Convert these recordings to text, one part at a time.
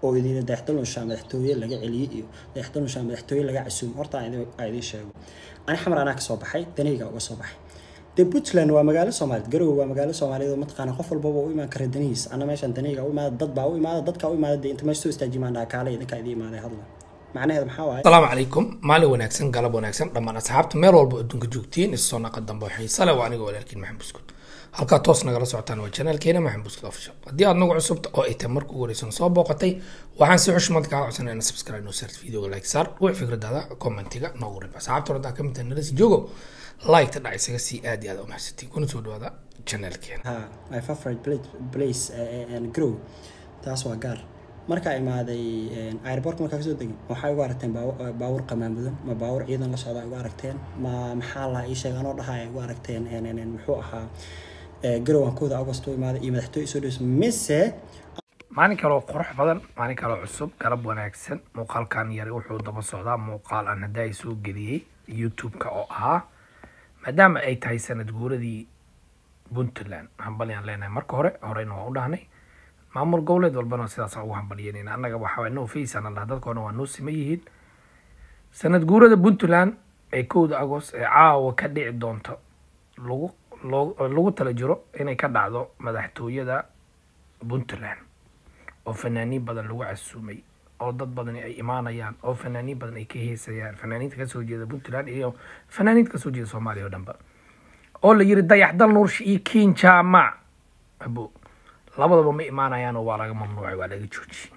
oo idin dayaxdalunshaa madaxtooye laga celiyey iyo dayaxdalunshaa madaxtooye laga casuum horta aan idiin sheego ani xamar anaa kasoo baxay danayga uga soo baxay dee puntland waa magaalo soomaaliyeed garowe waa magaalo soomaaliyeed oo mataqaana qof walbaba u imaan kara danihiis ana meeshan danayga u imaada dad baa u imaada dadkaa u imaada dee inta meesha soo istaajimaan dhaha kaale idinkaa idin imaaday hadla macnaheeda maxaa waaye asalaamu calaykum maalin wanaagsan galab wanaagsan dhammaan asxaabta meel walba adduunka joogtiin isoo naqa dambe waxay sale waa aniga walaalkiin maxamed buskud halkaa toos nagala socotaan waa janaalkeena maxamed buskud official haddii aad nagu cusubta oo ay tahay marka ugu horeysan soo booqatay waxaan si xushmad kaa codsanaya ina subscribe noo saart videoga like saar wix fikradaada commentiga noogu rib asxaabta horta ka mid tahay nalasi joogo like ta dhac isaga sii aad iyo aad u mahadsantiin kuna soo dhawaada janaalkeena ha my favorite place, place uh, and grow taas waa gaar markaa imaaday airport markaa kasoo degin waxay ugu aragteen baawur qamaamudan ma baawur ciidan la socda ugu aragteen ma maxaa la ii sheeg anoo dhaha ay ugu aragteen muxuu ahaa garowan kooda august u imaaday iyo madaxtooye soo dhows mise maalin kaloo qurux badan maalin kaloo cusub galab wanaagsan muuqaalkan yari wuxuu daba socdaa muuqaal aan hadda ay soo geliyey youtube-ka oo ahaa maadaama ay tahay sanad guuradii puntland hambalyaan leenahay marka hore horeyna waa u dhahnay maamul goboleed walbana sidaas ugu hambalyeynayna annaga waxaa no face aan dhaha dadkoona waa noo sima yihiin sanad guurada puntland ee kowda agost ee caawa ka dhici doonto lagu loo lagu tala jiro inay ka dhacdo madaxtooyada puntland oo fanaaniin badan lagu casuumay oo dad badani ay imaanayaan oo fanaaniin badan ay ka heesayaan fanaaniinta kasoo jeeda puntland iyo fanaaniinta kasoo jeeda soomaaliya oo dhanba oo la yiri dayaxdal nuursha iyo kiin jaamac abo labadaba ma imaanayaanoo waa laga mamnuucay waa laga joojiyey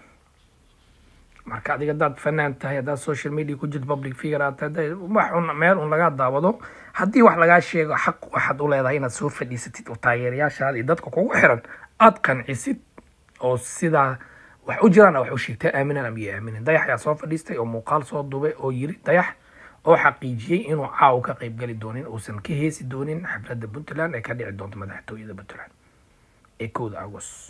marka adiga haddaad fanaan tahay haddaad social media ku jirto public figure aad tahay wax un meel un lagaa daawado haddii wax lagaa sheego xaq waxaad u leedahay inaad soo fadhiisatid oo taageerayaashaada iyo dadka kugu xiran aad qancisid oo sidaa wax u jiraan wax u sheegtay aaminan ama iyo aaminin dayax ayaa soo fadhiistay oo muuqaal soo dubay oo yiri dayax oo xaqiijiyey inuu caaw ka qaybgali doonin uusan ka heesi doonin xafladda puntland ee ka dhici doonto madaxtooyada puntland ee kowda agost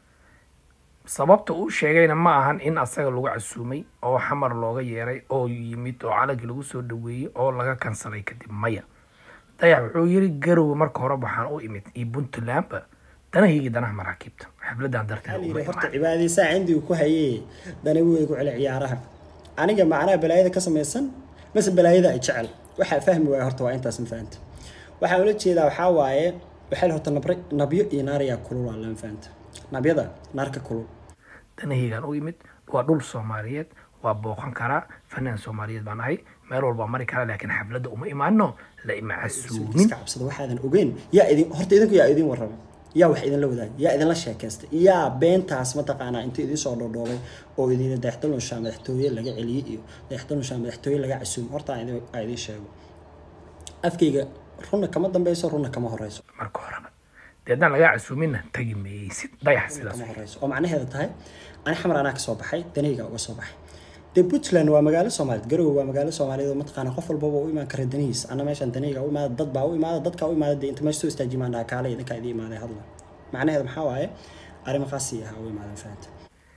sababta uu sheegayna ma ahan in asaga lagu casuumay oo xamar looga yeeray oo yimid oo calankii lagu soo dhaweeyey oo laga kansalay kadib maya dayax wuxuu yiri garowe marka hore waxaan u imid iyo puntlandba danahaygii danaha maraakiibta xafladan darteed horta cibaadaysaa cindigu ku hayee danagu igu celi ciyaaraha aniga macnaha balaayada ka samaysan mase balaayada ay jecel waxaa fahmi waaya horta waa intaas ma fahanta waxaan ula jeedaa waxaa waaye waxay horta nabra nabyo iyo naarayaa kulul waa lama fahanta nabyada naarka kulul danahaygaan u imid waa dhul soomaaliyeed waa booqan karaa fanaan soomaaliyeed baan ahay meel walbaa mari karaa laakiin xafladda uma imaano la ima casuumin iska cabsada waxaadan ogeyn yaa idin horta idinku yaa idin warrama yaa wax idinla wadaag yaa idinla sheekaystay yaa beentaas mataqaanaa inta idin soo dhoodhoobay oo idin dayaxdalunshaa madaxtooye laga celiyey iyo dayaxdalunshaa madaxtooye laga casuum horta aan idin sheego afkayga runna kama dambeyso runna kama horeyso marka horeba dee haddaan lagaa casuuminna tagi maysid dayax sidaas kama horeyso oo macnaheeda tahay ani xamar anaa kasoo baxay danayga uga soo baxay dee puntland waa magaalo soomaaliyeed garowe waa magaalo soomaaliyeed oo mataqaana qof walbaba u imaan kara danihiis ana meeshan danayga u imaada dad baa u imaada dadkaa u imaada dee inta meesha soo istaajimaan dhaha kaale idinkaa idin imaaday hadla macnaheeda maxaa waaye arrimahaasi ahaa u imaadan fahanta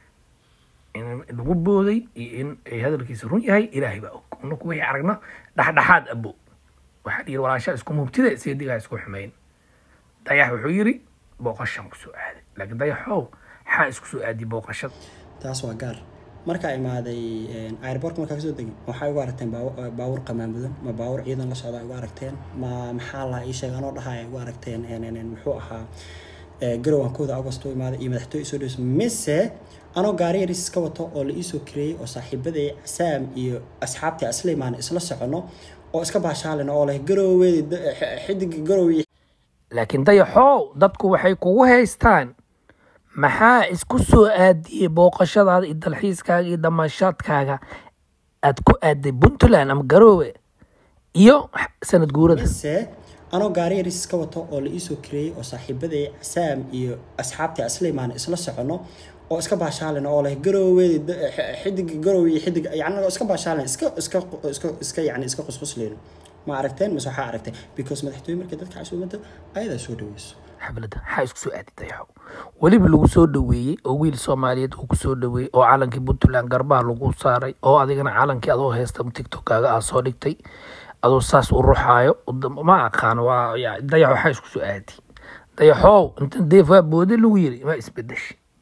in lagu booday iyo in ay hadalkiisa run yahay ilaahay baa og unaku wixii aragno dhexdhexaad abo waxaa yiri walaasha isku mubtida seedigaa isku xumeyn dayax wuxuu yiri booqashan kusoo aaday laakiin dayaxow xaa isku soo aadi booqashada taas waa gaar markaa imaaday airport markaa kasoo degin waxay ugu aragteen baawur qamaamudan ma baawur ciidan la socda ugu aragteen ma maxaa la ii sheeg anoo dhaha ay ugu aragteen muxuu ahaa garowan kooda august u imaaday iyo madaxtooye soo dhows mise anoo gaari yaris iska wato oo la iisoo kareeyey oo saaxiibaday casaam iyo asxaabtii aslimaan isla socono oo iska baashaalina oo leh garoweedi xidiga garowe laakiin dayaxow dadku waxay kugu haystaan maxaa isku soo aadiyey booqashadaada iyo dalxiiskaaga iyo damaashaadkaaga aad ku aaday puntland ama garoowe iyo sanad guurada mise anoo gaari yaris iska wato oo la iisoo kareeyey oo saaxiibaday casaam iyo asxaabtii aslimaan isla socono oo iska baashaalina oo leh garoweedi xidiga garowe iyo xidig yani iska baashaalina iska iska iska iska yani iska qusqusleyno ma aragteen mise waxaa aragteen because madaxtooye markay dadka casuumada ayadaa soo dhaweyso xafladda maxaa isku soo aadi dayaxow weliba lagu soo dhaweeyey oo wiil soomaaliyeed uu kusoo dhaweeyey oo calankii puntland garbaha lagu saaray oo adigana calankii adoo haysta tiktokaaga aa soo dhigtay adoo saas u ruxaayo ma aqaan waa dayax waxaa isku soo aadi dayaxow inta deef waa boode lagu yiri ma isbedeshi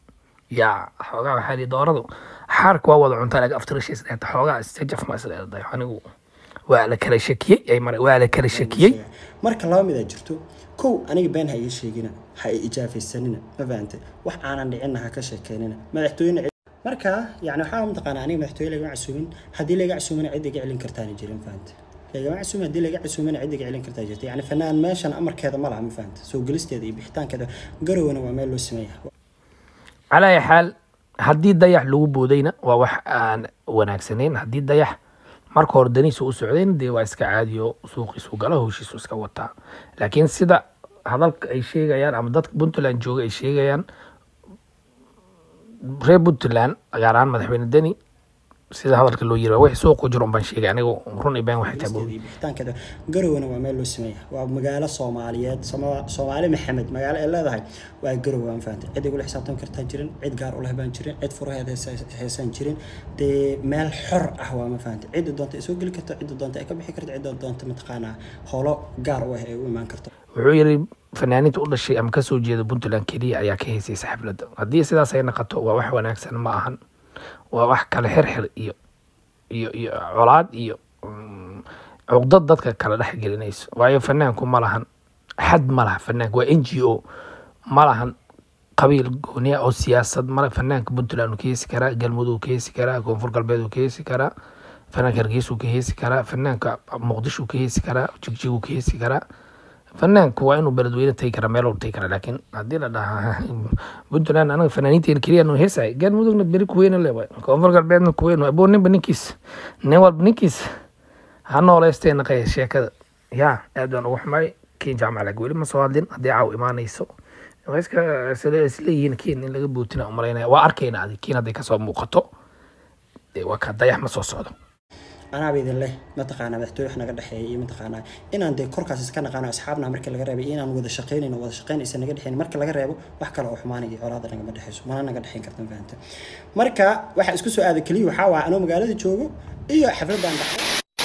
yaa xoogaa waxaa lihi dooradu xaarka waa wada cuntaa laga aftirashiis dheeta xoogaa istajaf ma isleedahay anigu waa la kala shakiyey ay mara waa la kala shakiyey marka laba mid aa jirto kow aniga been ha ii sheegina ha i ijaafaysanina ma fahantay wax aanan dhicinna ha ka sheekeynina madaxtooyena cid- marka yani waxaa mataqaanaa aniga madaxtooye lagama casuumin haddii laga casuumina cid iga celin kartaana jirin fahantay lagama casuumin haddii laga casuumina cid iga celin kartaa jirta yani fanaan meeshan amarkeeda ma laha ma fahantay soo gelisteeda iyo bixitaankeeda garowna waa meel loo sameeya calaa ayi xaal haddii dayax lagu boodayna waa wax aan wanaagsanayn haddii dayax marka hore daniisa u socdayna dee waa iska caadiyo suuqiisu gala howshiisu iska wataa laakiin sida hadalka ay sheegayaan ama dadka puntland jooga ay sheegayaan reer puntland gaar ahaan madaxweyne deni sida hadalka loo yiri wixii suuqu jiro unbaan sheegay anigu run iyo been waxay tahay gelisteeda iyo bixitaankeeda garowna waa meel loo sameeya waa magaalo soomaaliyeed Soma- soomaali maxamed magaalo ay leedahay waa garow waan fahantay cid igula xisaabtami kartaa jirin cid gaar u leh baan jirin cid furaheeda heesa- heesaan jirin dee meel xor ah waa ma fahantay cidda doonta ay soo geli karto cidda doonta ay ka bixi karto cidda doonta mataqaanaa holo gaar u ah ay u imaan karto wuxuu yiri fanaaniinta u dhashay ama kasoo jeeda puntland keliya ayaa ka heysaysa xafladda haddii sidaas ay noqoto waa wax wanaagsan ma ahan waa wax kale xirxir iyo iyo iyo colaad iyo mm, cuqdad dadka kala dhex gelinayso waayo fanaanku ma lahan xad ma laha fanaanku waa n g o ma lahan qabiil gooniya oo siyaasad male fanaanka puntland uu ka heesi karaa galmudug uu ka heesi karaa koonfur galbeed uu ka heesi karaa fanaanka hargeysa uu ka heesi karaa fanaanka muqdisho uu ka heesi karaa jigjig uu ka heesi karaa fanaanku waa inuu beledweyne tagi karaa meel walba tagi karaa laakiin haddii la dhahaa puntland anaga fanaaniinteena keliya nu heesay galmudugna beri kuweyne le waay koonfur galbeedna kuweyn waay boo ninba ninkiis nin walba ninkiis ha nooleystee naqaya sheekada yaa aad baan ugu xumay kiin jaamaclag weli ma soo hadlin haddii caaw imaanayso waa iska isle- isleeyihiin kiin in laga bootina umalaynaya waa arkayna adi kiin hadday kasoo muuqato dee waa ka dayax ma soo socdo anaaba idin leh mataqaanaa madaxtooye wax naga dhexeeya iyo mataqaanaa inaan dee korkaas iska naqaano asxaabna marka laga reebay iyo inaan wada shaqaynayno wada shaqayn aysan naga dhexeyn marka laga reebo wax kale oo xumaanaya iyo colaada nagama dhexeyso mana naga dhexeyn karta ma fahanta marka waxa isku soo aaday keliya waxaa waa anoo magaalada joogo iyo xafladaan dhacday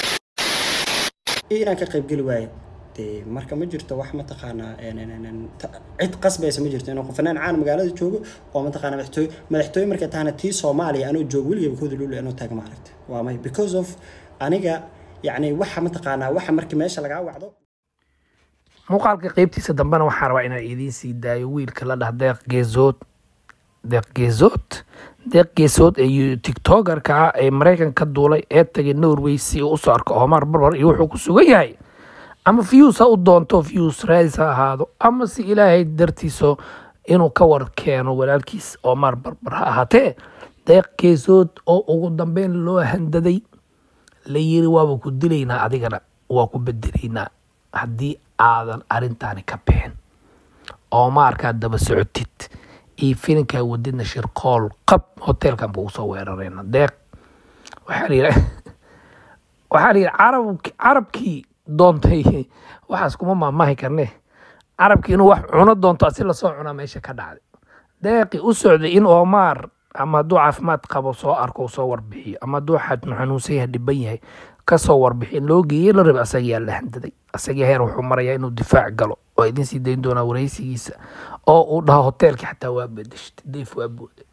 iyo inaan ka qayb geli waayo dee marka ma jirto wax mataqaanaa een, een, een, een, ta- cid qasbaysa ma jirto inuu fanaan caan magaalada joogo oo mataqaanaa madaxtooye madaxtooye markay tahana tii soomaaliya anoo joogo weligayba kooda lulu anoo taaga ma aragta waa may because of aniga yacni waxa mataqaanaa waxa marka meesha lagaa wacdo muuqaalka qeybtiisa dambena waxaa rabaa inaan idiin sii daayo wiilka la dhah deeq geesood deeq geesood deeq geesood ee tiktokerka ah ee maraykan ka duulay ee tagay norway si uu usoo arko omar barbar iyo wuxuu ku sugan yahay ama views ha u doonto views raadis ha ahaado ama si ilaahay dartiiso inuu ka war keeno walaalkiis omar barbar ha ahaatee deeq geesood oo ugu dambeyn loo handaday la yiri waaba ku dilaynaa adigana waa ku bedelaynaa haddii aadan arintaani ka bixin oo maarkaa daba socotid iyo filinkaa wadidna shirqool qab hoteelkan buu usoo weerarayna deeq waxaa la yidhi waxaa la yidhi carab carabkii doontay waxaas kuma maamahi karne carabkii inuu wax cuno doonto asi lasoo cunaa meesha ka dhacday deeqi u socday in oomaar ama hadduu caafimaad qabo soo arko uu soo warbixiyo ama hadduu xad- xanuunsan yahay dhiban yahay kasoo warbixiyo in loo geeyey la rabay asagaa la handaday asaga heer wuxuu marayaa inuu difaac galo oo idin sii dayn doonaa wareysigiisa oo uu dhaho hoteelkii xataa waa bedeshtay deef waa booday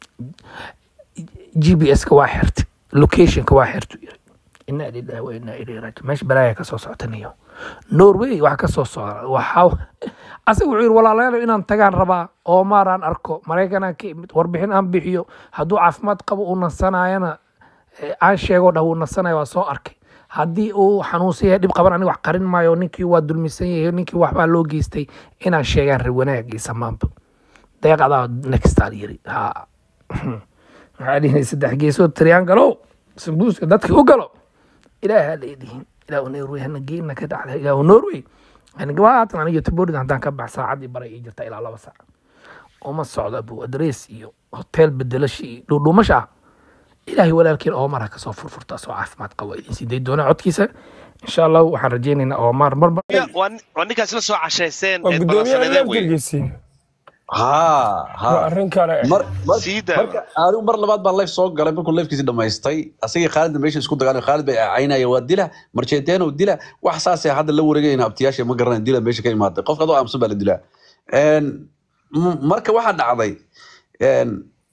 g b s-ka waa xirtay locationka waa xirtu yiri inaa lillahi wa inaa ilayhi raajiun meesha balaaya kasoo socotanayo norway waxa kasoo socda waxaa asaga wuxuu yiri walaalayaal inaan tagaan rabaa oo maaraan arko maraykanaan ka imid warbixin aan bixiyo hadduu caafimaad qabo uu nasanayana eh, aan sheego dhah uu nasanayo waa soo arkay haddii uu xanuunsan yahay dhib qaban aniga wax qarin maayo ninkii waa dulmisan yahay ninkii waxbaa loo geystay inaan sheegaan reer wanaag iyo samaanba deeqadaa nextal yiri ha waxaa dhihin saddex geesood triangalo sambuuska dadkii u galo ilaaha la idhihin ilaahu norway hana geena ka dhacda ilaahu norway haatan aniga taborid haddaan ka bax saacadii baray ii jirta ilaa laba saac uma socdo abu adrees iyo hotel bedelashi iyo dhuudhuumasha ah ilaahay walaalkiin oomar ha kasoo furfurta soo caafimaad qabo idin sii day doonaa codkiisa insha allah waxaan rajaynaynaa oomar marba waa waa ninkaas la soo cashayseen waa ee gudoomiyaha balansanadeen wey laftirgiisii haa waa haa arrin kale mar mar Sii daa. marka anigu mar labaad baan life soo galay markuu lifekiisi dhamaystay asagii khaalidna meesha isku dagaalay khaalid bay caynaya waa dila marjeeteeno dila wax saasay hadda la wareegayna abtiyaasha ma garanayn dila meesha ka imaaday qofka adoo aamusan baa la dilaa Een, m- marka waxaa dhacday een,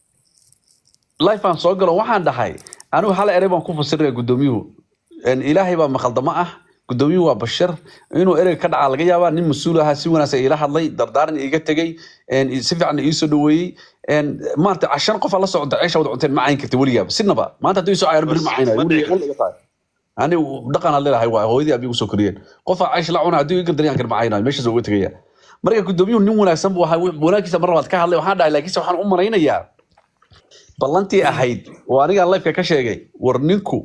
life aan soo galo waxaan dhahay anigu hal erey baan ku fasiraya gudoomiyuhu En ilaahay baa maqaldamo ah gudoomiyuhu waa bashar inuu ereyga ka dhacaa laga yaabaa nin mas-uul ahaa si wanaagsan iila hadlay dardaaran iiga tegey en si fiican iisoo dhaweeyey En maanta cashan qof aan la socda ceesha wada cunteen ma cayn karta weligaaba sinaba maanta haddii soo cayaro beri ma caynayo weliga wal iga tahay ani dhaqan aan leedahay waa hooyadii abigu soo koriyeen qof aan caysh la cuna haddii iga daryan kar ma caynayo meeshaas uga tegaya marka gudoomiyuhu nin wanaagsan buu ahaa wanaagkiisa mar labaad ka hadlay waxaan dhahay laakiinse waxaan u malaynayaa ballantii ahayd oo anigaa lifeka ka sheegay war ninku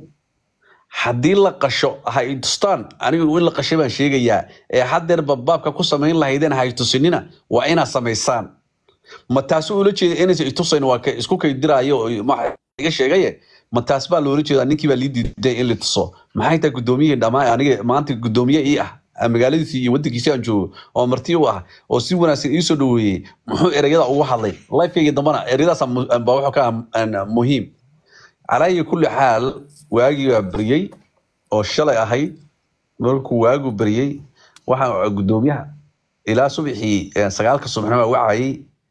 haddii la qasho ha i tustaan anigu in la qashay baan sheegayaa ee haddeer babaabka ku samayn lahaydeen ha i tusinina waa inaad samaysaan ma taasu ula jeeda inaysan itusayn waa ka isku kaydiraayo oo ma iga sheegaye ma taas baa loola jeedaa ninkii baa lii diiday in la tuso maxay tahay gudoomiyihii dhammaan aniga maanta gudoomiye ii ah ah, magaaladiisii iyo wadankiisii aan joogo oo marti u ah oo si wanaagsan iisoo dhaweeyey muxuu ereyada ugu hadlay lifekayga dambana ereyadaas baa wuxuu ka ah muhiim calaa ayi kulli xaal waagii baa beriyey oo shalay ahayd markuu waagu beriyey waxaa gudoomiyaha ilaa subaxii eh, sagaalka subaxnimo wacayay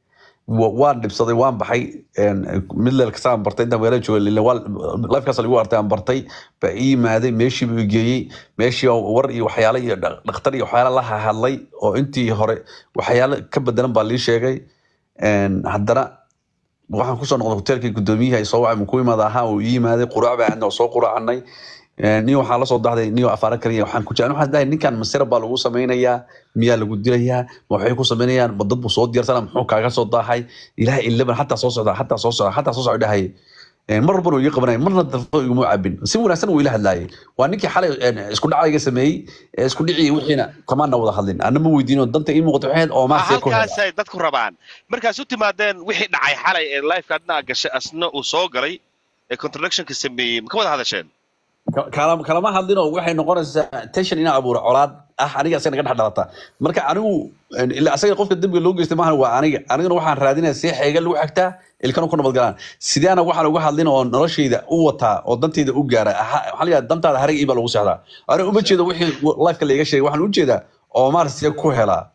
wa- waan dhibsaday waan baxay midleel kastaan bartay intaan magaalada jooga lifekaas lagu artay aan bartay baa ii yimaaday meeshii buu i geeyey meeshii oo war iyo waxyaale iyo dhaq- dhakhtar iyo waxyaale la hadlay oo intii hore waxyaale ka bedelan baa lii sheegay En, haddana waxaan kusoo noqday hoteelkii gudoomiyihii ay soo wacay muku imaada ahaa uu ii yimaaday quraac baa aadna oo soo quraacanay niyo waxaa lasoo dahday niyo afaara kaliya waxaan ku jeclan waxaan dhahay ninkan masira baa lagu samaynayaa miyaa lagu dilayaa ma waxay ku samaynayaan ma dad buu soo diyaarsana muxuu kaaga soo daahay ilaah ilaban xataa soo socda xataa soo socda xataa soo socda dhahay mar walbana uu iga qabanaya marna dalfo iguma cabin si wanaagsan uu ila hadlaayay waa ninkii xalay een, isku dhacayga sameeyey ee isku dhicii wixiina kamaana wada hadlin ana ma weydiino danta ii muuqato waxay ahayd oo maasee ku hela halkaasay dadku rabaan markaas u timaadeen wixii dhacay xalay ee lifeka adna gashay asna uu soo galay ee contradictionka sameeyey ma ka wada hadasheen Ka- kalama kalama hadlinoo waxay noqonaysaa tension inaa abuura colaad ah aniga asaga naga dhex dhalata marka anigu en, ilaa asaga qofka dembiga loo geystay maahan waa aniga anigana waxaan raadinaya see xeega lagu xigtaa ilkana ku nabadgalaan sideana waxaan uga hadlin oo noloshayda u wataa oo dantayda u gaara Aha- waxaa la yidhahdaa dantaada harag ii baa lagu seexdaa aniga uma jeedo wixii lifeka laiga sheegay waxaan u jeedaa oo maar see ku helaa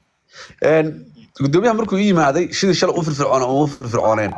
En, gudoomiyaha markuu ii yimaaday sidii shalay u firfircoona uma firfircooneen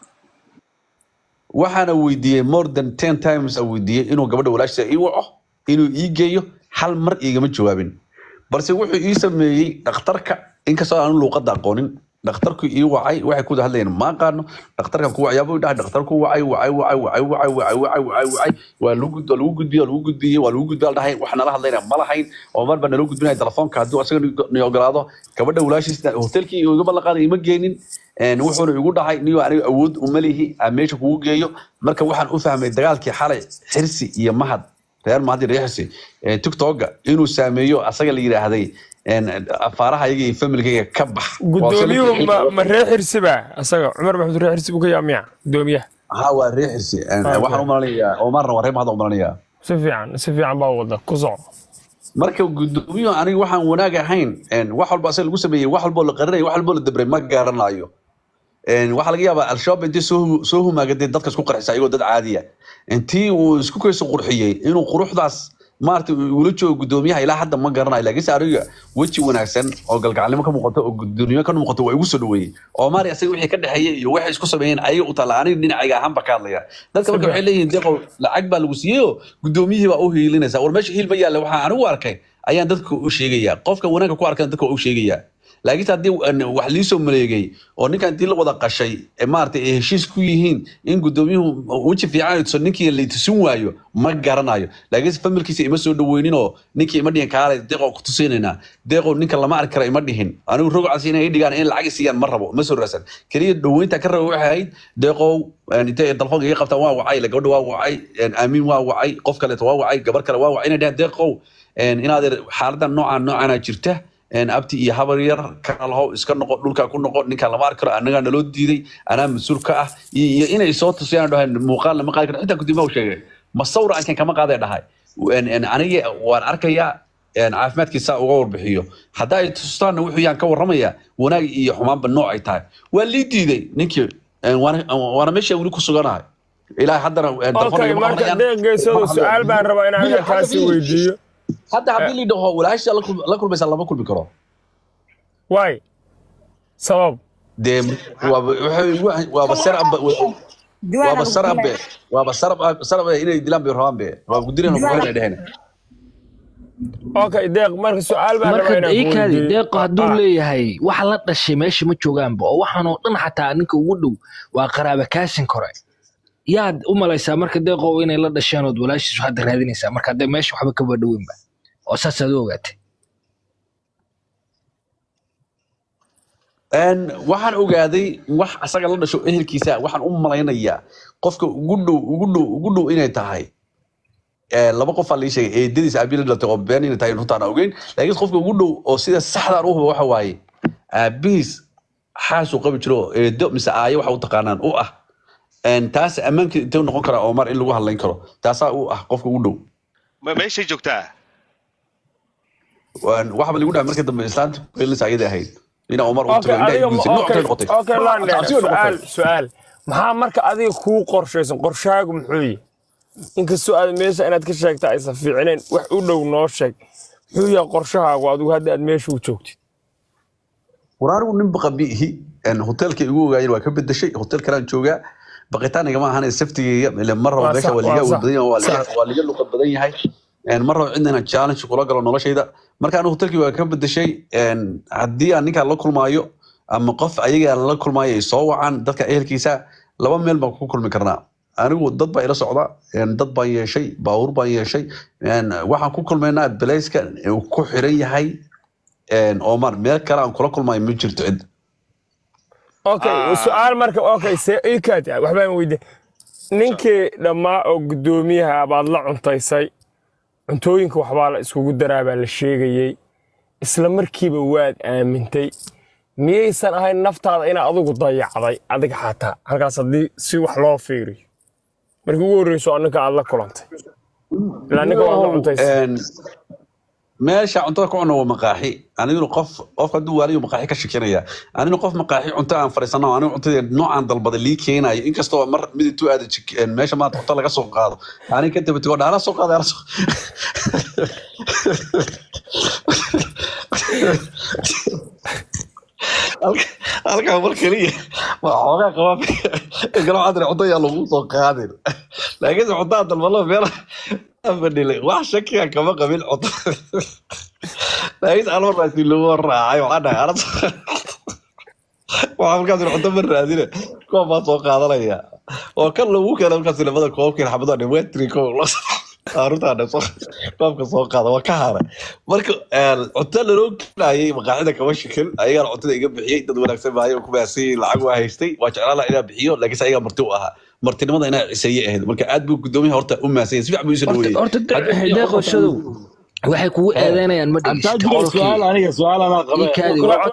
waxaana weydiiyey more than ten times aan weydiiyey inuu gabadha walaashiisa ii waco inuu ii geeyo hal mar igama jawaabin balse wuxuu ii sameeyey dhakhtarka inkastoo aanu luuqadda aqoonin dhakhtarku ii wacay waxay ku wada hadlayeen ma aqaano dhakhtarkan ku wacyaabuu dhahay dhakhtarku wacay wacay wacay wacay wacay wacay wacay wacay wacay waa lagu gud- waa lagu gudbiyey waa lagu gudbiyey waa lagu gudbiyey dhahay wax nala hadlayna ma lahayn oo mar baa naloo gudbinaya telefoonka hadduu asaga ni ogolaado gabadha walaashiisa hotelkii iga ballan qaaday ima geenin En, wuxuuna igu dhahay niyo aniga awood uma lihi aan meesha kugu geeyo marka waxaan u fahmay dagaalkii xalay xirsi iyo mahad reer mahad iyo reer xirsi eh, tiktoka inuu saameeyo asaga la yidhaahday en, afaaraha iyaga iyo familkayga ka bax gudoomiyuhu ma ma reer xirsiba asaga cumar maxamed reer xirsi buu ka yaamiya gudoomiyaha ha waa reer xirsi En, Okay. waxaan u malanayaa omarna waa reer mahad u malanayaa si fiican si fiican baa wada ku soco marka gudoomiyuhu aniga waxaan wanaag ahayn en, wax walba asaga lagu sameeyey wax walboo la qarinay wax walboo la dabray ma garanayo En, waxaa laga yaabaa al-shabaab intii soo soo humaagadee dadka isku qarxisa ayagoo dad caadiya intii uu isku kayso qurxiyey inuu quruxdaas maarata ula joogo gudoomiyaha ilaa hadda ma garanayo laakiinse aniga weji wanaagsan oo galgacalnimo ka muuqato oo gudoomiye ka muuqato waa igu soo dhaweeyey oo maari asaga wixii ka dhexeeyey iyo waxay isku sameeyeen ayaga u taalla aniga dhinacayga ahaan ba ka hadlaya dadka marka waxay leeyihiin deeqow lacag baa lagu siiyey oo gudoomiyihii baa u hiilinaysa war meesha hiil ma yaalla waxaan anigu arkay ayaan dadka u sheegaya qofka wanaagga ku arkan dadka waa u sheegaya laakiinse haddii an, wax liisoo maleegay oo ninkan intii la wada qashay ee maaragtay ay heshiis ku yihiin in gudoomiyuhu weji fiican ay tuso ninkii la tusin waayo ma garanayo laakiinse familkiisa ima soo dhaweynin oo ninkii ima dhihin kaale deeqoo ku tusinaynaa deeqoo ninka lama arki kara ima dhihin anigu rogcas inay i dhigaan in lacag i siiyaan ma rabo ma soo raasan keliya dhaweynta ka raba waxay ahayd deeqow en, intay telefoonka iga qabtaan waa wacay la gabadha waa wacay en, aamiin waa wacay qof kaleeto waa wacay gabar kale waa wacay inay dhahaan deeqow en, inaad xaaladan noocaan noocaana jirta En, abti iyo habar yar kana lahow iska noqo dhulkaa ku noqo ninkaan lama arki karo annagaa naloo diiday anaa mas-uul ka ah iyo iyo inay soo tusiyaan dhahay muuqaal lama qaadi karo xitaa guddimaa u sheegay ma sawra ankan kama qaaday dhahay En- en, aniga waan arkayaa en, caafimaadkiisa uga warbixiyo haddaa ay tustaanna wuxuu yaan ka warramaya wanaag iyo xumaanba nooc ay tahay waa lii diiday ninkii En, waana waana meesha weli ku suganahay ilaa haddana en, telefoon okay igama marka hadlayaan. deeqgeysooda su-aal baan rabaa in Bill, aniga kaasi Bill. weydiiyo hadda haddii la dhaho walaasha la kul- la kulmaysa lama kulmi karo waay sabab dee waaba waxay igu- waaba ser amba diwaana waaba lagu sarab be dilaya waaba sarab sarab eh, inay dilaan bay rabaan be waa gudireen Diwaan- waxay dheheen okay deeq marka su-aal baan marka rabaa inaan ku iikaadi weydiiyo. deeqo hadduu Ah, leeyahay waxa la dhashay meesha ma joogaanba oo waxaan oo dhan xataa ninka ugu dhow waa qaraaba kaasin kore yaad u malaysaa marka deeqo inay la dhasheen ood walaashiisu hadda raadinaysaa marka hadda meesha waxba kaba dhoweynba oo saasaad u ogaatay Een, waxaan ogaaday wax asaga la dhasho ehelkiisa waxaan u malaynayaa qofka ugu dhow ugu dhow ugu dhow inay tahay ee, laba qof aa lii sheegay eedadiis aabihi la dhalatay oo been inay tahay runtaan ogeyn laakiin qofka ugu dhow oo sida saxdaan u huba waxa waaye aabihiis xaasuu qabi jiro eedo mise aayo waxa u taqaanaan u ah Een, taas ammaanka intee u noqon karaa omar in lagu hadlayn karo taasaa u ah qofka ugu dhow Ma- meeshay joogtaa Waan- waxba lagu dhahay markii dambe islaanta kuhelinaysa ayada ahayd ina omar u okay tago indhaha adiga guusay ma- nooc kale okay noqotay okay landheer Cabsi way su-aal noqotay. su-aal maxaa marka adiga kuu qorshaysan qorshaagu muxuu yihi inkastoo aad meesha inaad ka sheegta aysan fiicneen wax u dhow noo sheeg muxuu yahay qorshahaagu adigu hadda aad meesha u joogtid waraarigu nin baqa biihi hoteelka igu ogaayeen waa ka bedeshay hotel kalaan joogaa baqitaan igama ahan saftigeyga ile mar rabo Waa meesha sax, waa liga waa awood sax, badan yahay waa liga- sax. waa liga luqad badan yahay Een, mar rabo cidna inaan challenge kula galo noloshayda marka anigu hotelkii waa ka bedeshay Een, haddii aan ninkaan la kulmaayo ama qof ayaga la kulmaayo ay soo wacaan dadka ehelkiisa laba meel baan ku kulmi karnaa anigu dad baa ila socda Een, dad baan yeeshay baabuur baan yeeshay Een, waxaan ku kulmaynaa belayska uu ku xiran yahay Een, omar meel kale aan kula kulmaayo ma jirto cid okay Ah. su-aal marka okay see iikaadi waxbaan weydiin ninkii dhammaa oo guddoomiyaha baad la cuntaysay cuntooyinka waxbaa la iskugu daraa baa la sheegayey isla markiiba waad aamintay miyaysan ahayn naftaada inaa adigu dayacday adiga xataa halkaas haddii si wax loo fiiriyo markii ugu horreyso oo ninka aad la kulantay ilaa ninka waad la cuntaysay Een, meesha cuntada ku cunno waa maqaaxi aniguna qof qofka hadduu waaliyo maqaaxi ka shekinaya aniguna qof maqaaxi cunto aan fadhiisano anigu cuntada noocaan dalbada lii keenayo inkastoo mar mid intuu aada jik- een, meesha maanta cunto laga soo qaado ani ka daba tego dhaala soo qaada ala soo Halka- halkaa mar keliya waa xoogaa qabaa galo cadre cunto yaa lagu soo qaadin laakiinse cuntaa dalbalo meel fadhilay wax shakiga kama qabin cunto laakiin almar baa si loogu raacay waxaan dhahay aras waxaa markaas cunto ma raadine koob baa soo qaadanaya oo kan lagu keena markaas labada koobkii xabado dhan wetri koob aruntaa dhan soo koobka soo qaada waa ka haray marka een, cunto laloo keenayay maqaaxida kama shikin ayagaa cuntada iga bixiyey dad wanaagsan baayo ku baasiyey lacag waa haystay waa jeclaan lahaa inaa bixiyo laakiinse ayagaa marti u ahaa martinimada inaa ciseeye ahayd marka aad buu gudoomiyaha horta u maasanyay si fiican buu isu horta dhaweeyey horta Haddii- deeqo shadow waxay kugu eedeynayaan ma dhegeysta abtaajiro qolkii su-aal aniga su-aal anaa qabe iikaadi